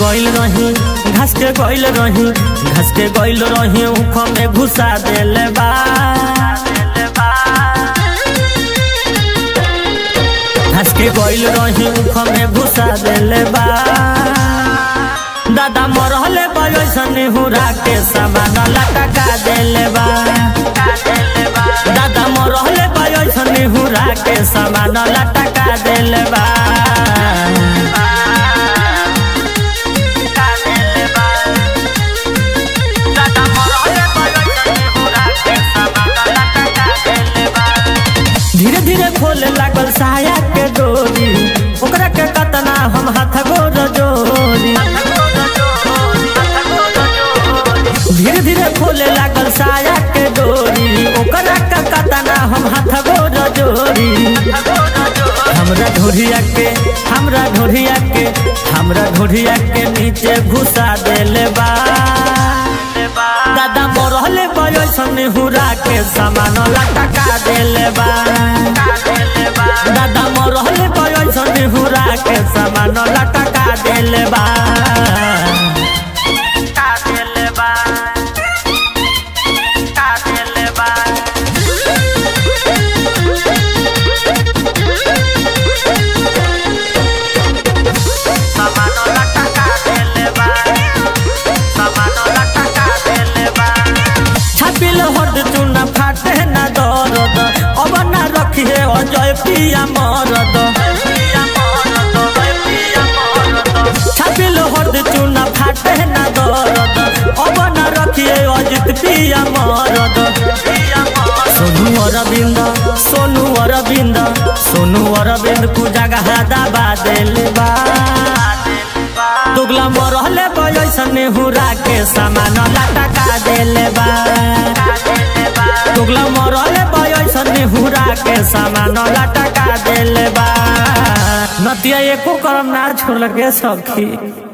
गइल रही घास के गइल रही घास के गइल रही उख में घुसा देले बा घास के गइल रही उख में घुसा देले बा दादा मरहले बयसन हुरा के सामान लटका देले बा दादा मरहले बयसन हुरा के सामान लटका देले बा धीरे धीरे खोले लागल साया के डोरी ओकरा के कतना हम हाथ गोर जोरी धीरे धीरे खोले लागल साया के डोरी ओकरा के कतना हम हाथ गोर जोरी हमरा ढोरिया के हमरा ढोरिया के हमरा ढोरिया के नीचे घुसा देले बा दादा मरहले बयसन हुरा के सामान लटका देले बा दादा मरहले बयसन हुरा के सामान लटका देले बा छापिल हद चुना फाटे ना दरद अब ना रखिए अजय पिया मरद छापिल हद चुना फाटे ना दरद अब ना रखिए अजित पिया मरद सोनू अरविंद सोनू अरविंद सोनू अरविंद को जगह दबा देले बा दुगला मरहले बयसन हुरा के सामान लटका देले बा दुगला मरहले बयसन हुरा के सामान लटका देले बा नतिया एको करम ना छोड़ के सखी